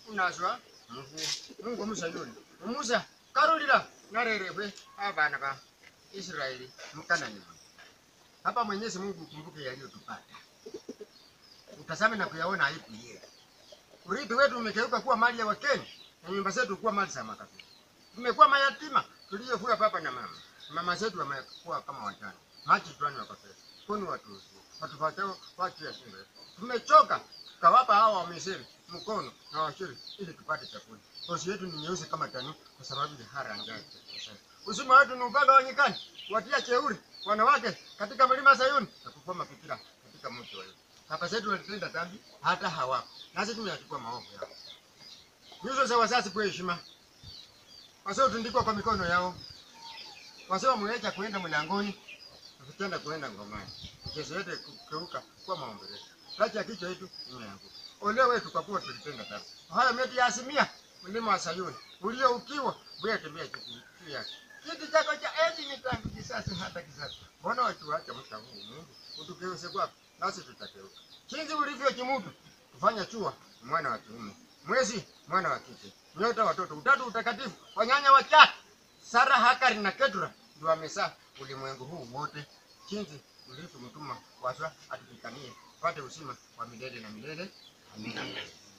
unaswa mungu musayuni umusa karulila narerebwe abana ba israeli mkanani hapa mwenyezi mungu ukumbuke yaliyotupata utazame na kuyaona aibu yetu urithi wetu umegeuka kuwa mali ya wakenya na nyumba zetu kuwa mali za makabila tumekuwa mayatima tuliyofua baba na mama mama zetu wamekuwa kama wajane maji tuani wakafesa kuni watuzi watufatao watu ya shule tumechoka tukawapa hawa wa Misri mkono na washiri ili tupate chakula ngozi yetu ni nyeusi kama tani kwa sababu ya hara njaa usima wetu ni upanga wa nyikani watia cheuri wanawake katika mlima Sayuni na kufua mafikira katika mti wa Yesu baba zetu walitenda dhambi hata hawapo nasi tumeyachukua maovu yao nyuso za wazazi kwa heshima wasiotundikwa kwa mikono yao wasiomwecha kuenda mlangoni tukitenda kuenda ngomani kesho yote kugeuka kuwa maombolezo kati ya kichwa yetu imeanguka ole wetu kwa kuwa tulitenda dhambi haya meti ya asimia mlima wa Sayuni ulio ukiwa bwe tembea juu yake kiti chako cha enzi ni tangu kisasi hata kisasi mbona watu waacha mta huu Mungu utugeuze kwako nasi tutakeuka chinzi ulivyo kimutu kufanya chua mwana wa kiume mwezi mwana wa kike nyota watoto utatu utakatifu wanyanya watatu Sara Hakari na Ketura ndio wamezaa ulimwengu huu wote chinzi ulivyo mtuma waswa atupikanie pate uzima wa milele na milele amina